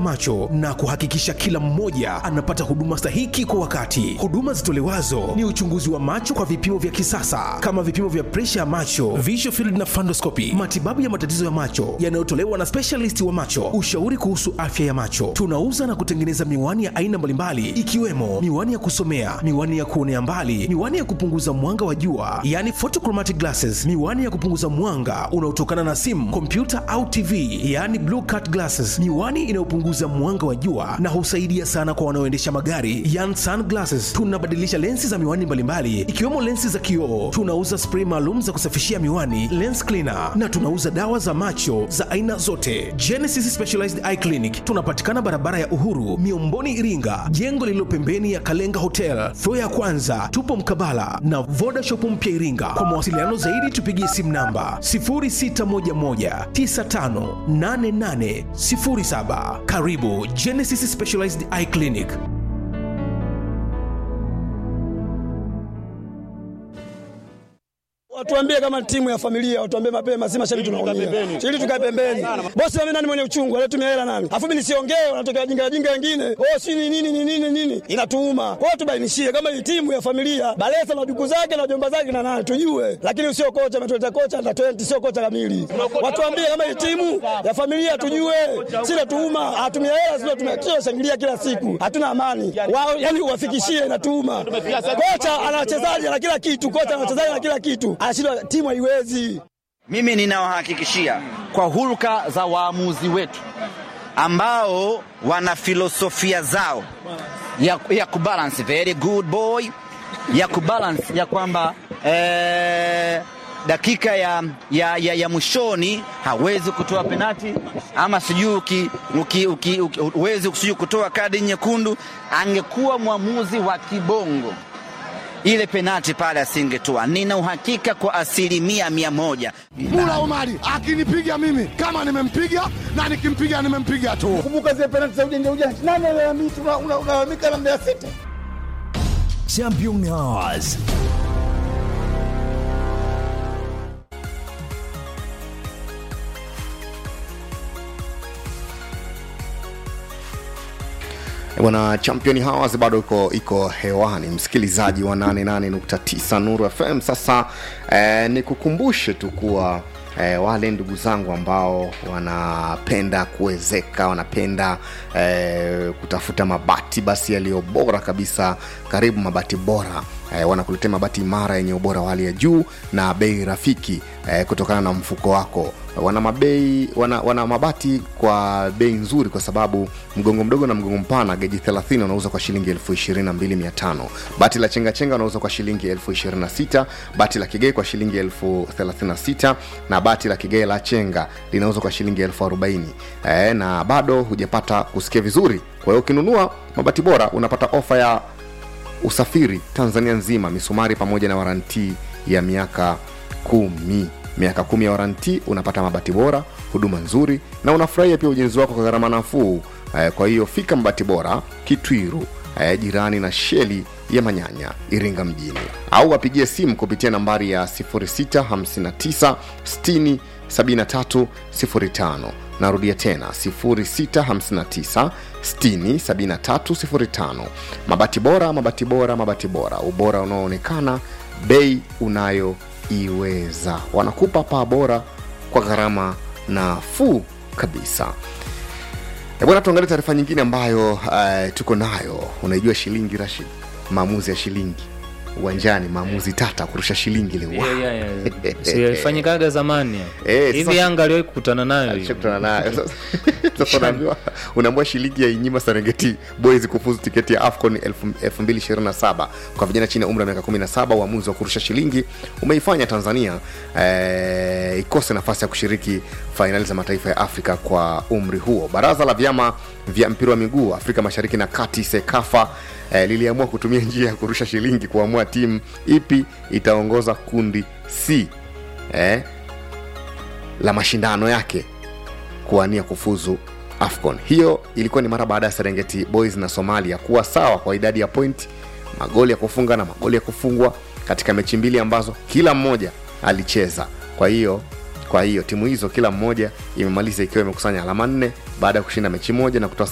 macho na kuhakikisha kila mmoja anapata huduma stahiki kwa wakati. Huduma zitolewazo ni uchunguzi wa macho kwa vipimo vya kisasa kama vipimo vya presha ya macho, visual field na fundoscopy, matibabu ya matatizo ya macho yanayotolewa na specialist wa macho, ushauri kuhusu afya ya macho. Tunauza na kutengeneza miwani ya aina mbalimbali ikiwemo miwani ya kusomea, miwani ya kuonea mbali, miwani ya kupunguza mwanga wa jua, yani photochromatic glasses, miwani ya kupunguza mwanga unaotokana na simu, kompyuta au TV, yani blue cut glasses, miwani inayopunguza mwanga wa jua na husaidia sana kwa wanaoendesha magari, yani sunglasses. Tunabadilisha lensi za miwani mbalimbali ikiwemo lensi za kioo. Tunauza spray maalum za kusafishia miwani, lens cleaner, na tunauza dawa za macho za aina zote. Genesis Specialized Eye Clinic tunapatikana barabara ya Uhuru, Miomboni, Iringa, jengo lililo pembeni ya Kalenga Hotel, floor ya kwanza. Tupo mkabala na Voda Shop mpya Iringa. Kwa mawasiliano zaidi tupigie simu namba 0611958807. Karibu Genesis Specialized Eye Clinic. Watuambie kama timu ya familia, watuambie mapema, si mashabiki tunaumia. Ili tukae pembeni. Bosi mimi nani mwenye uchungu, anatumia hela nani? Afu mimi nisiongee, wanatokea wajinga wajinga wengine. Oh, si ni nini ni nini nini? Inatuuma. Kwa hiyo tubainishie kama hii timu ya familia, Balesa na duku zake na jomba zake na nani tujue. Lakini usio kocha ametuleta kocha na 20 sio kocha kamili. Watuambie kama hii timu ya familia tujue. Si natuuma, atumia hela sio tumia shangilia kila siku. Hatuna amani. Wao yani uwafikishie inatuuma. Kocha ana wachezaji na kila kitu, kocha ana wachezaji na kila kitu anashindwa timu haiwezi. Mimi ninawahakikishia kwa hulka za waamuzi wetu ambao wana filosofia zao ya, ya kubalance very good boy ya kubalance ya kwamba eh, dakika ya, ya, ya, ya mwishoni hawezi kutoa penati ama sijui uki, uki, uki, uki, huwezi sijui kutoa kadi nyekundu. Angekuwa mwamuzi wa kibongo ile penati pale asingetoa. Nina uhakika kwa asilimia mia moja. Mula Omari akinipiga mimi kama nimempiga na nikimpiga nimempiga tu. Kumbuka zile penati za ujanja ujanja, nani alalamika? Unalalamika na Mbeya City. Champion Hours. Bwana Champion Hours bado iko iko hewani, msikilizaji wa 88.9 Nuru FM. Sasa eh, nikukumbushe tu kuwa eh, wale ndugu zangu ambao wanapenda kuwezeka, wanapenda eh, kutafuta mabati basi yaliyo bora kabisa, karibu Mabati Bora eh, wanakuletea mabati imara yenye ubora wa hali ya juu na bei rafiki eh, kutokana na mfuko wako wana mabei wana, wana mabati kwa bei nzuri kwa sababu mgongo mdogo na mgongo mpana geji 30 unauza kwa shilingi elfu ishirini na mbili mia tano bati la chengachenga unauza kwa shilingi elfu ishirini na sita bati la kigei kwa shilingi elfu thelathini na sita na bati la kigei la chenga linauzwa kwa shilingi elfu arobaini e, na bado hujapata kusikia vizuri kwa hiyo ukinunua mabati bora unapata ofa ya usafiri tanzania nzima misumari pamoja na warantii ya miaka kumi miaka kumi ya waranti unapata mabati bora huduma nzuri na unafurahia pia ujenzi wako kwa gharama nafuu eh, kwa hiyo fika mabati bora kitwiru eh, jirani na sheli ya manyanya iringa mjini au wapigie simu kupitia nambari ya 659 60 73 05 narudia tena 659 60 73 05 mabati bora mabati bora mabati bora ubora unaoonekana bei unayo iweza wanakupa paa bora kwa gharama nafuu kabisa E bwana tuangalie taarifa nyingine ambayo uh, tuko nayo unaijua shilingi rashid maamuzi ya shilingi uwanjani maamuzi tata kurusha shilingi ile Yeah, yeah, yeah. Si ilifanyikaga zamani Eh, hivi sasa- yanga aliwahi kukutana nayo hiyo. Shakutana nayo Sasa- sasa unaambiwa unaambiwa shilingi ya inyima serengeti boys kufuzu tiketi ya afcon 2027 kwa vijana chini ya umri wa miaka 17 uamuzi wa kurusha shilingi umeifanya tanzania eh, ikose nafasi ya kushiriki fainali za mataifa ya afrika kwa umri huo baraza la vyama vya mpira wa miguu afrika mashariki na kati sekafa eh, liliamua kutumia njia ya kurusha shilingi kuamua timu ipi itaongoza kundi c eh, la mashindano yake kuwania kufuzu afcon hiyo ilikuwa ni mara baada ya serengeti boys na somalia kuwa sawa kwa idadi ya point magoli ya kufunga na magoli ya kufungwa katika mechi mbili ambazo kila mmoja alicheza kwa hiyo kwa hiyo timu hizo kila mmoja imemaliza ikiwa imekusanya alama nne baada ya kushinda mechi moja na kutoa